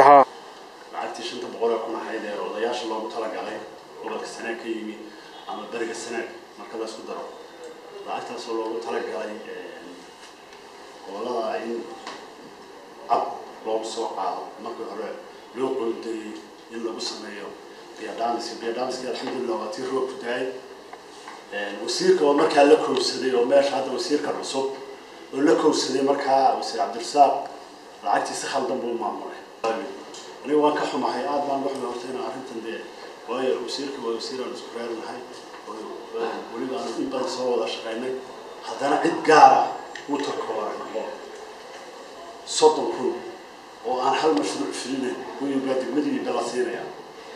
lacagtii shanta boqol ee kun ahayd ee odayaasha loogu talagalay gobolka sanaag ka yimi ama beriga sanaag marka la isku daro lacagtaasoo loogu talagalay gobolada in ab loogu soo qaado markii hore loo qoondayey in lagu sameeyo biyadhaamiska biyadhaamiska alxamdulilah waa tii roob ku daayay wasiirka oo markaa la kowsaday oo meesha hadda wasiirka cusub oo la kowsaday markaa wasiir cabdirasaaq lacagtii si khaldan buu maamulay aniga waan ka xumahay aad baan waxba horta inaan arrintan dee waayo wasiirka waa wasiir aan isku reernahay weliba aan in badan soo wada shaqaynay haddana cid gaar ah uu takooray oo soddon kun oo aan hal mashruuc filinayn kuwiibaa degmadiiba la siinaya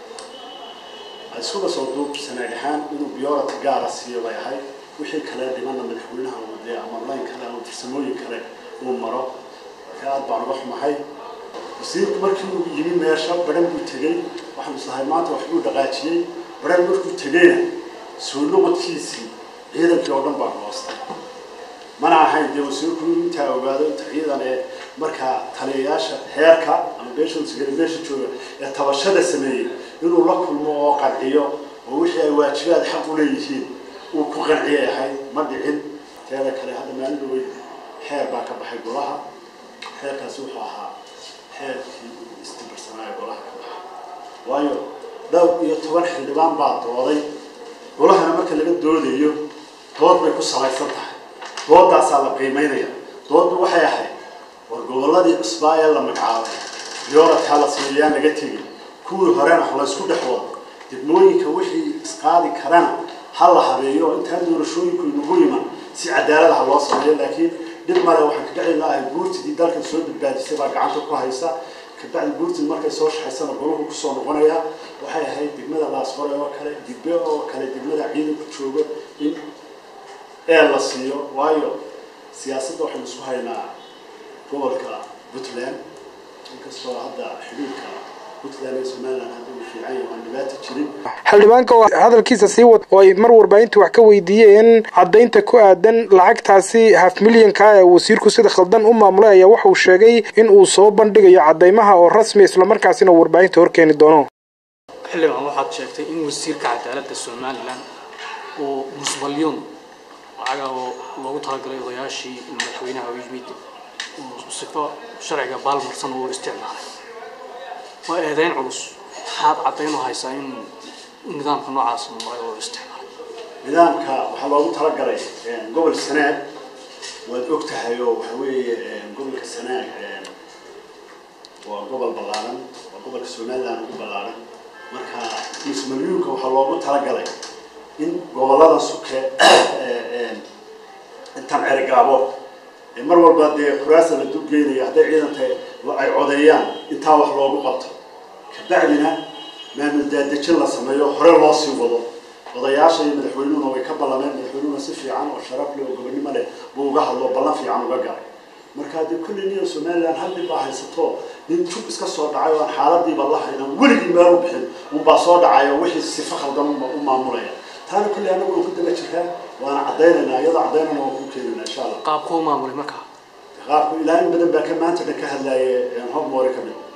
iskuba soo duub sanaag ahaan inuu biyorati gaara siiyo bay ahayd wixii kale dhimana madaxweynaha uu dee ama layn kale ama farsamooyin kale uu maro marka aad baan uga xumahay wasiirku markii uu yimi meesha baran buu tegey waxaan islahay maanta wax buu dhaqaajiyey baran markuu tegeyna soo noqodkiisii ciidankii oo dhan baa hoostay mana ahayn dee wasiirku intaa ogaado inta ciidan ee markaa taliyayaasha heerka ama beesha sigari meesha jooga ee tabashada sameeyey inuu la kulmo oo qanciyo oo wixii ay waajibaad xaq u leeyihiin uu ku qanciyay ahayd ma dhicin teeda kale hadda maalin dhawey xeer baa ka baxay golaha xeerkaasi wuxuu ahaa xeerkii istimbarsanaayo golaha ka baxa waayo dhowr iyo toban xildhibaan baa dooday golahana marka laga doodayo dood bay ku salaysan tahay doodaasaa la qiimeynaya dooddu waxay ahayd war gobolladii cusbaa ee la magacaabay biyooradkaa la siiyayaan laga tegin kuwii horena la isku dhex wado degmooyinka wixii isqaadi karana ha la habeeyo intaan doorashooyinku inagu yiman si cadaalad ha loo sameeyo laakiin dhib male waxaan kaga celinahay buurtidii dalkan soo badbaadisay baa gacanta ku haysa kabacdi buurtid markay soo shaxaysana goluhu kusoo noqonaya waxay ahayd degmada laasqore oo kale dibbe oo kale degmada ciidanku joogo in ee la siiyo waayo siyaasadda waxaynu isku haynaa gobolka puntland inkastoo hadda xidhiidka puntland iyo somaliland hadda uu fiican yahay aan dhibaato jirin xildhibaanka oo hadalkiisa sii wad oo ay mar warbaahinta wax ka weydiiyeen caddaynta ku aadan lacagtaasi haf milyanka ee wasiirku sida khaldan u maamulay ayaa waxauu sheegay in uu soo bandhigayo caddaymaha oo rasmi islamarkaasina warbaahinta horkeeni doono xildhibaan waxaad sheegtay in wasiirka cadaaladda somalilan uu musbalyoon lacaga oo loogu talagalay odayaashii madaxweynaha u yimid uu sifo sharciga baalmarsan uu isticmaalay waa eedeyn culus maxaad caddayn u haysaa in nidaamka noocaas maray oo isticmaalay nidaamka waxaa loogu talagalay gobol sanaag waad og tahay oo waxa weeye gobolka sanaag waa gobol ballaaran waa gobolka somaliland ugu ballaaran marka mismalyuunka waxaa loogu talagalay in gobolada suke intan cerigaabo mar walba dee kuraasa la dulgeynaya hadday ciidanta ay codeeyaan intaa wax loogu qabto kabacdina maamul daadejin la sameeyo hore loo sii wado odayaasha iyo madaxweynuhuna way ka ballameen madaxweynuhuna si fiican oo sharaf leh oo gobonimo leh buu uga hadlo ballan fiican uga galay marka dee kulli niyo somaliland hal dhib baa haysato nin jub iska soo dhacay oo aan xaaladiiba la haynan weligii meel u bixin unbaa soo dhacaya wixii sifo khaldan u maamulaya taana kulli anagu waan ku daba jiraa waana caddaynaynaa iyadoo caddaynana waan ku keenaynaa insha allah qaabkuu maamulay markaa qaabku ilaa in badan baa ka maanta dhan ka hadlaaye hobmore ka mid